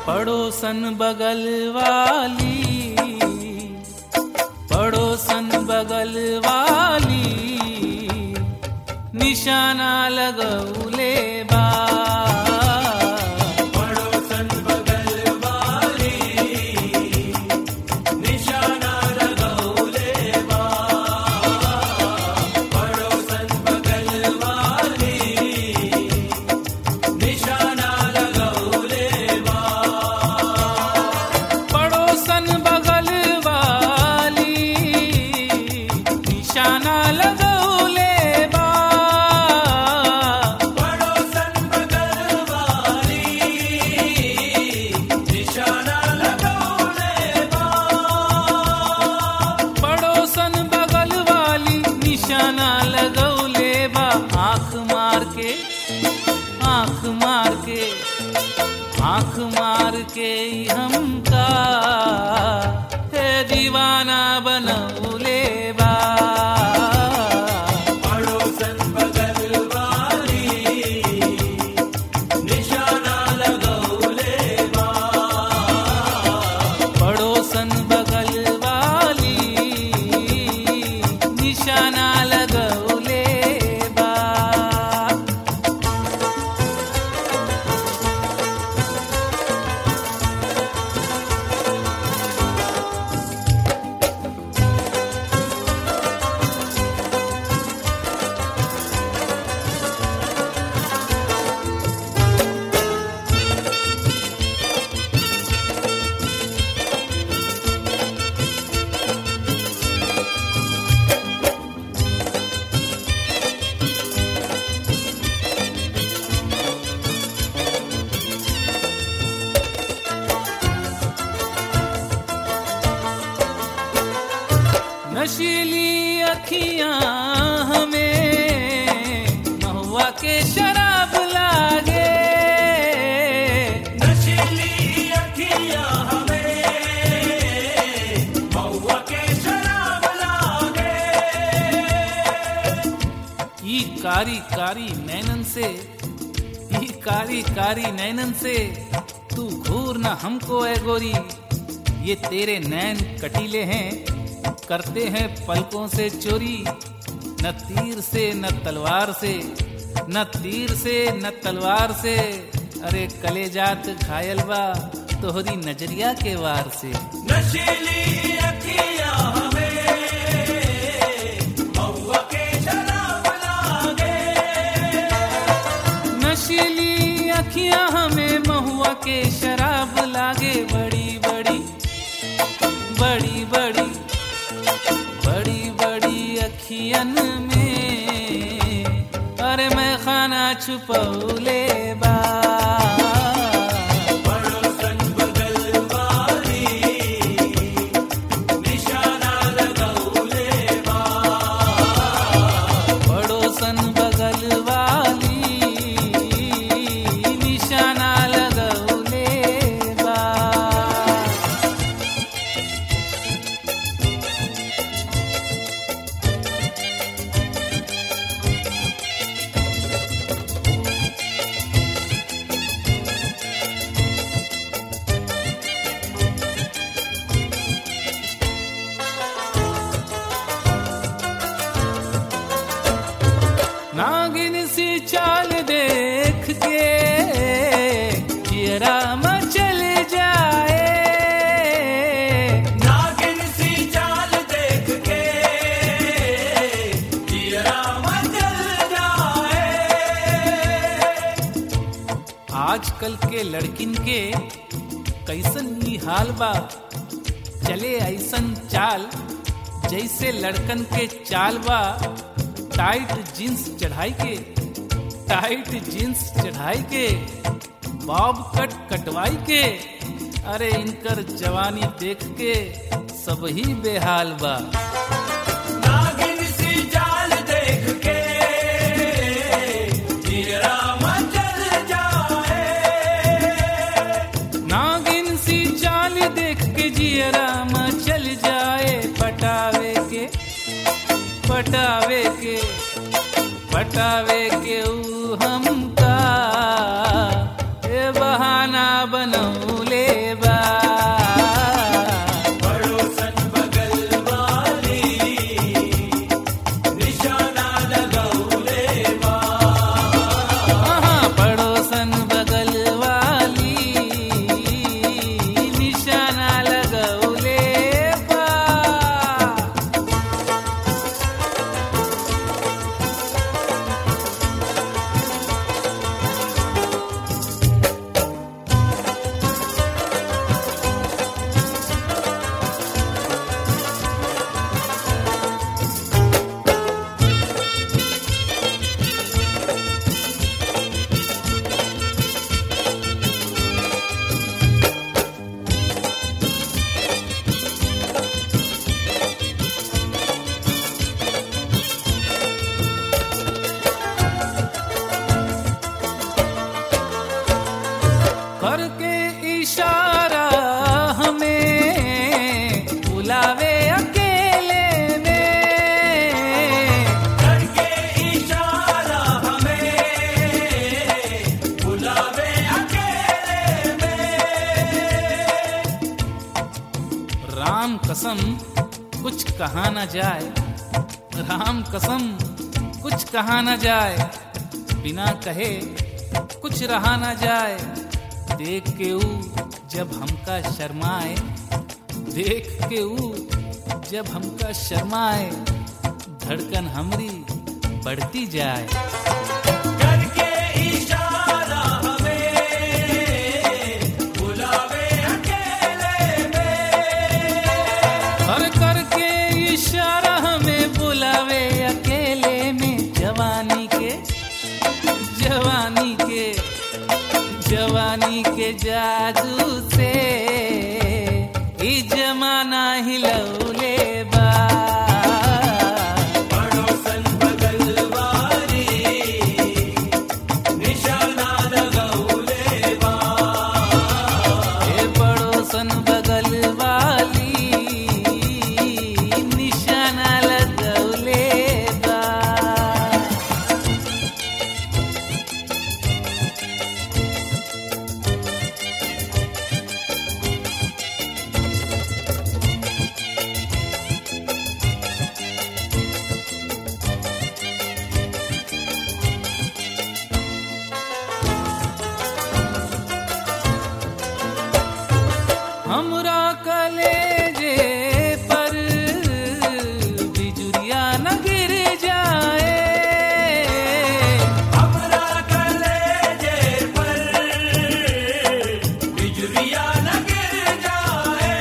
पड़ोसन बगल वाली पड़ोसन बगल वाली निशाना लगौले बा पड़ोसन बगल वाली निशाना लगौले बा पड़ोसन बगल वाली निशाना लगौले बा पड़ोसन बगल वाली निशाना लगौले बा पड़ोसन बगल वाली निशाना लगौले बा पड़ोसन बगल वाली निशाना लगौले बा आंख मार के आंख मार के आंख मार के ही हमका है दीवाना बनौले बा पड़ोसन बगल वाली निशाना लगौले बा पड़ोसन बगल वाली निशाना लगौले बा नशीली अखियां हमें महुआ के शराब लागे नशीली अखियां हमें महुआ के शराब लागे ई कारी कारी नैनन से ई कारी कारी नैनन से तू घूर न हमको ए गोरी ये तेरे नैन कटीले हैं करते हैं पलकों से चोरी न तीर से न तलवार से न तीर से न तलवार से अरे कलेजात घायल बा तोहरी नजरिया के वार से नशीली अखियां हमें महुआ के शराब लागे नशीली अखियां हमें महुआ के शराब लागे बड़ी बड़ी बड़ी बड़ी बड़ी बड़ी अखियन में अरे मैं खाना छुपौले बा पड़ोसन बगल वाली निशाना लगौले बा पड़ोसन बगल वाली निशाना लगौले बा नागिन सी चाल देख के चियरा मचल जाए नागिन सी चाल देख के दियरा मचल जाए आजकल के लड़किन के कैसन ई हाल बा चले ऐसन चाल जैसे लड़कन के चाल बा टाइट जींस चढ़ाई के टाइट जींस चढ़ाई के बॉब कट कटवाई के अरे इनकर जवानी देख के सब ही बेहाल बा नागिन सी चाल देख के दियरा मचल जाए नागिन सी चाल देख के जियरा चल जाए पटावे के पटावे के पटावे के ऊ हमका ए बहाना बनौले करके इशारा हमें बुलावे अकेले में करके इशारा हमें बुलावे अकेले में राम कसम कुछ कहा न जाए राम कसम कुछ कहा न जाए बिना कहे कुछ रहा न जाए देख के ऊ जब हमका शर्माए देख के ऊ जब हमका शर्माए धड़कन हमरी बढ़ती जाए करके इशारा हमें बुलावे अकेले में हर करके इशारा हमें बुलावे अकेले में जवानी के जवानी के जवानी के जादू से ई जमाना हिलौले बा पड़ोसन बगल वाली निशाना लगौले बा ए पड़ोसन बगल वाली निशाना लगौले बा हमरा कलेजे पर बिजुरिया न गिर जाए हमरा कलेजे पर बिजुरिया न गिर जाए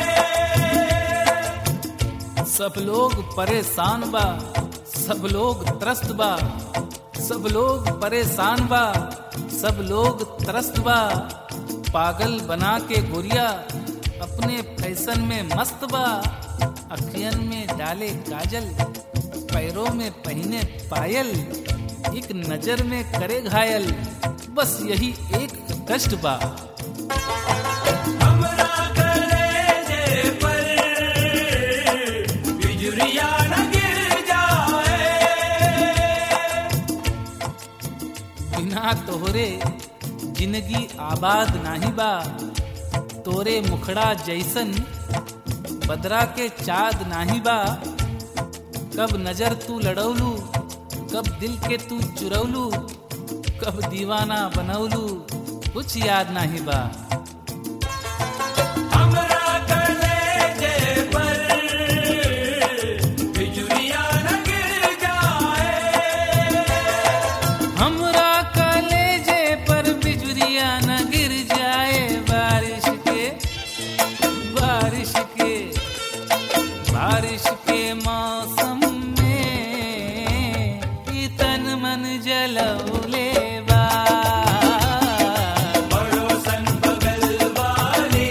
सब लोग परेशान बा सब लोग त्रस्त बा सब लोग परेशान बा सब लोग त्रस्त बा पागल बना के गोरिया अपने फैशन में मस्त बा अखियन में डाले काजल पैरों में पहने पायल एक नजर में करे घायल बस यही एक कष्ट बा हमरा कलेजे पर बिजुरिया न गिर जाए बिना तोहरे जिंदगी आबाद नाही बा तोरे मुखड़ा जैसन बदरा के चाँद नाही बा कब नजर तू लड़ौलू कब दिल के तू चुरौलू कब दीवाना बनौलू कुछ याद नाही बा हमरा कलेजे पर बिजुरिया न गिर जाए हमरा कलेजे पर बिजुरिया न गिर जाए बारिश के बारिश के बारिश के मौसम में ई तन मन जलौले बा पड़ोसन बगल वाली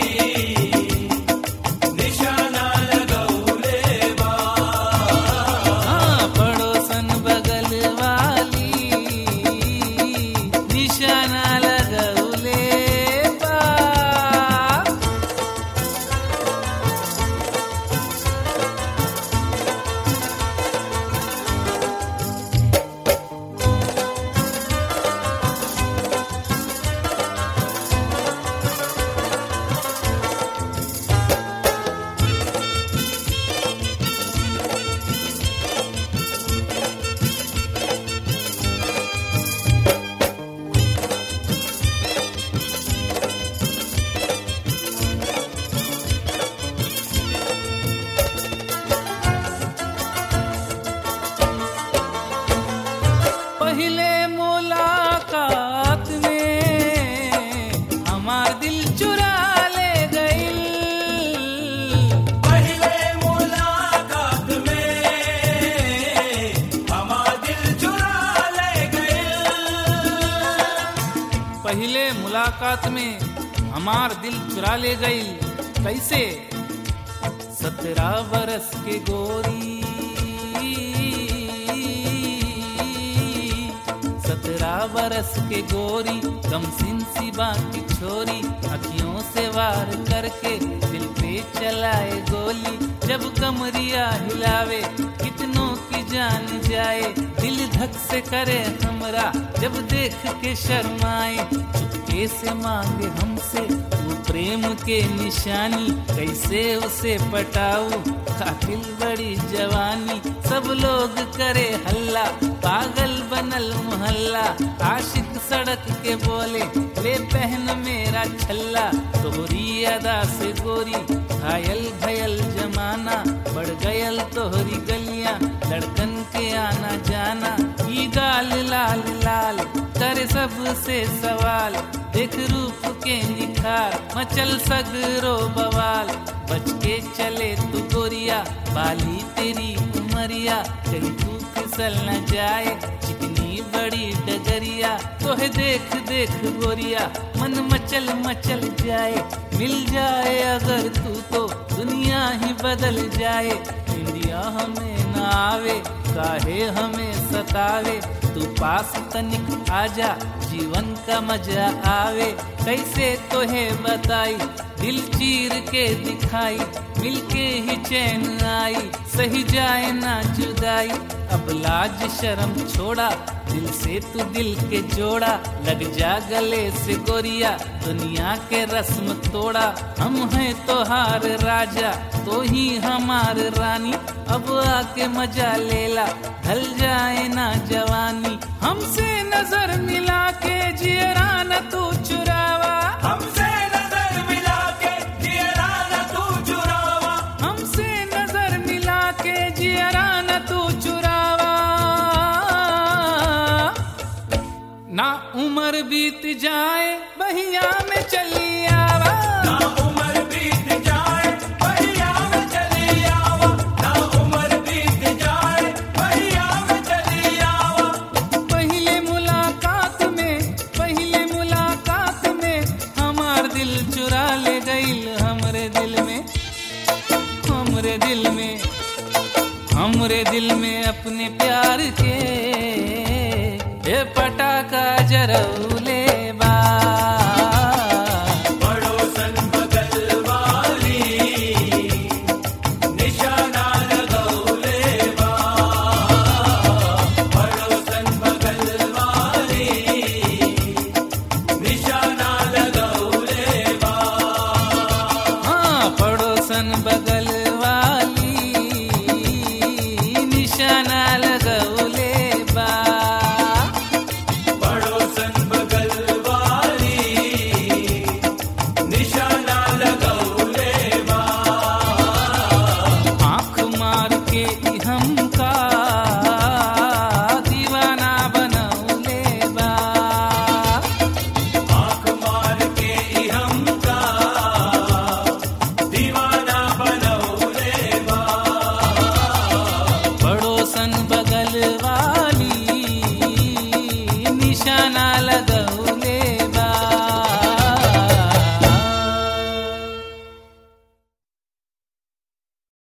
निशाना लगौले बा हाँ, पड़ोसन बगल वाली निशाना लगौले बा पहले मुलाकात में हमार दिल चुरा ले गई पहले मुलाकात में हमार दिल चुरा ले गए पहले मुलाकात में हमार दिल चुरा ले गई कैसे सत्रह बरस के गोरी सत्रह बरस के गोरी कम सिन सी बाकी छोरी अखियों से वार करके दिल पे चलाए गोली जब कमरिया हिलावे कितनों की जान जाए दिल धक से करे हमरा जब देख के शर्माए चुपके से मांगे हमसे वो प्रेम के निशानी कैसे उसे पटाऊ कातिल बड़ी जवानी सब लोग करे हल्ला पागल बनल मोहल्ला आशिक सड़क के बोले ले पहन मेरा छल्ला तोहरी अदा से गोरी घायल भयल जमाना बढ़ गयल तोहरी गलियां लड़कन के आना जाना ई गाल लाल लाल करे सबसे सवाल देख रूप के निखार मचल सगरो बवाल बच के चले तू गोरिया बाली तेरी उमरिया कहीं तू फिसल न जाए चिकनी बड़ी डगरिया तोहे देख देख गोरिया मन मचल मचल जाए मिल जाए अगर तू तो दुनिया ही बदल जाए इंडिया हमें न आवे काहे हमें सतावे तू पास तनिक आजा जीवन का मजा आवे कैसे तोहे बताई दिल चीर के दिखाई मिलके ही चैन आई सही जाए ना जुदाई अब लाज शर्म छोड़ा दिल से तू दिल के जोड़ा लग जा गले से गोरिया दुनिया के रस्म तोड़ा हम हैं तोहार राजा तो ही हमार रानी अब आके मजा लेला ढल जाए ना जवानी हमसे नजर मिला के जियरा न तू चुरावा हमसे नजर मिला के जियरा न तू चुरावा हमसे नजर मिला के जियरा न तू चुरावा ना उम्र बीत जाए बहिया में चली आवा ना उम्र बीत जाए भैया में चली आवा ना उम्र बीत जाए भैया में चली आवा पहले मुलाकात में पहले मुलाकात में हमार दिल चुरा ले गईल हमरे दिल में हमरे दिल में हमरे दिल में अपने प्यार के ए पटाखा जरौले